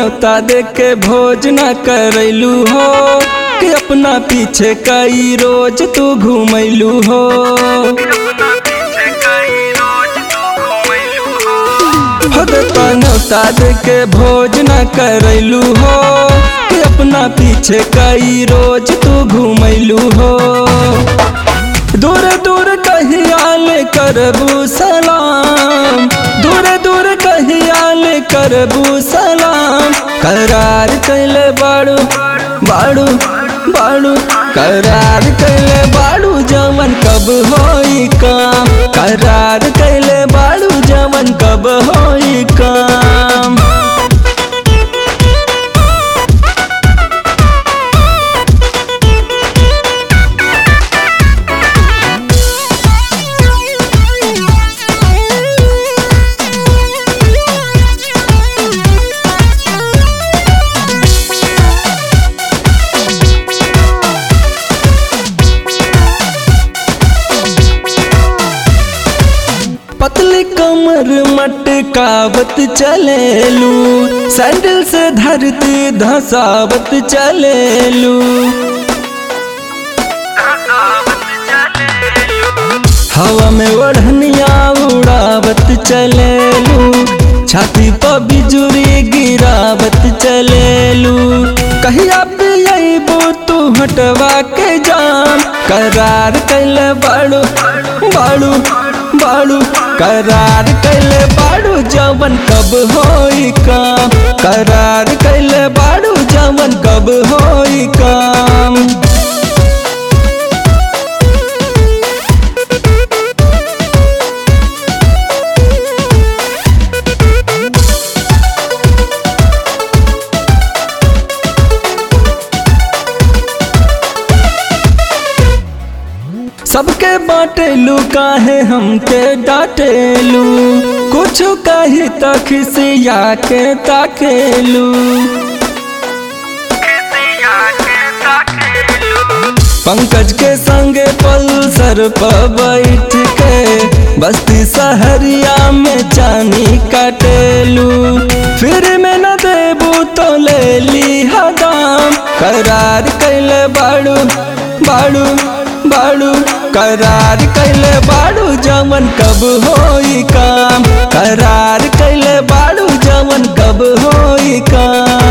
न्योता देख के भोज न करैलू हो कि अपना पीछे कई रोज तू घूमैलू हो हो देता न्योता देख के भोज न करैलू हो कि अपना पीछे कई रोज तू घूमैलू हो दूर दूर कहियाल करबू सलाम दूर दूर कहियाल करबू सलाम करार कैले बाड़ू बाड़ू बाड़ू करार कैले बाड़ू जमन कब होई काम करार कैले बाड़ू जमन कब होई काम पतली कमर मटकावत चलेलू सैंडल से धरती धसावत चलेलू हवा में ओढ़निया उड़ावत चलेलू छाती पर बिजुरी गिरावत चलेलू कहिया पियबू तू हटवा के जाम करार कैले बाड़ू बाड़ू बाड़ू करार कैले बाड़ू जवन कब होई काम करार कैले बाड़ू जवन कब होई काम सबके बाटेलू काहे हमके डाटेलू कुछ कही तक सिया के ताकेलू पंकज के संगे पल्सर पर बैठ के बस्ती सहरिया में चानी काटेलू फिर में न देबू तो ले ली हदाम करार कैले बाड़ू बाड़ू बाड़ू करार कैले बाड़ू जमन कब होई काम करार कैले बाड़ू जमन कब होई काम